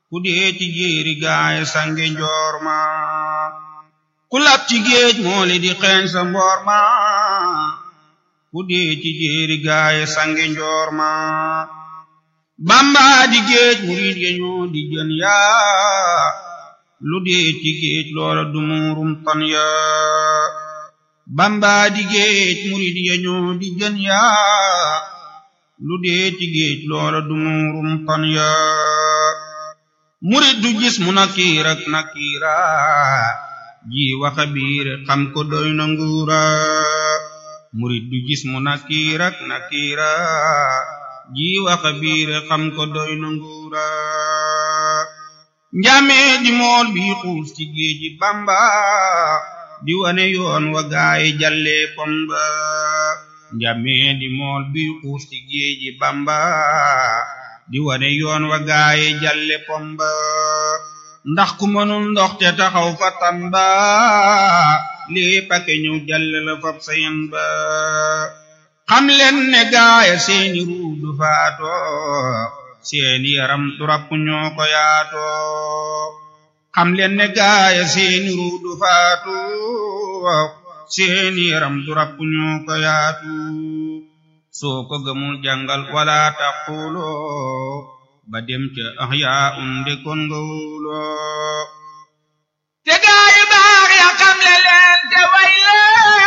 ku dee ci jéeri gaay sange njoor ma ku lab ci géej mooli di xeeñ sa mboor ma ku dee ci jéeri gaay sange njoor ma bamba di géej murid ya ñoo di jën yaa lu dee ci géej loola du muurum tan yaa bamba di géej murid ya ñoo di jën yaa lu dee ci géej loola du muurum tan yaa murid du gis mu nakiir ak nakiira ji waxa biir xam ko doy na nguura murid du gis mu nakiir ak nakiira ji waxa biir xam ko doy na nguura njamee di mool bi xuus ci géeji bamba di wane yoon wa gaay jalle pomba njamee di mool bi xuus ci géeji bamba di wane yoon wa gaay jalle pomba ndax ku mënul ndox te taxaw fa tamba lii pake ñëw jalle la fab sayen ba xam leen ne gaaya seeni ruu du faato seeni yaram du rapp ñoo ko yaato xam leen ne gaaya seeni ruu du faatu seeni yaram du rapp ñoo ko yaatu soo ko gëmul jàngal wala taqulo ba dem ca ahyaa unde kon nga wóoloo te gaayu baax ya xam le leen te way leen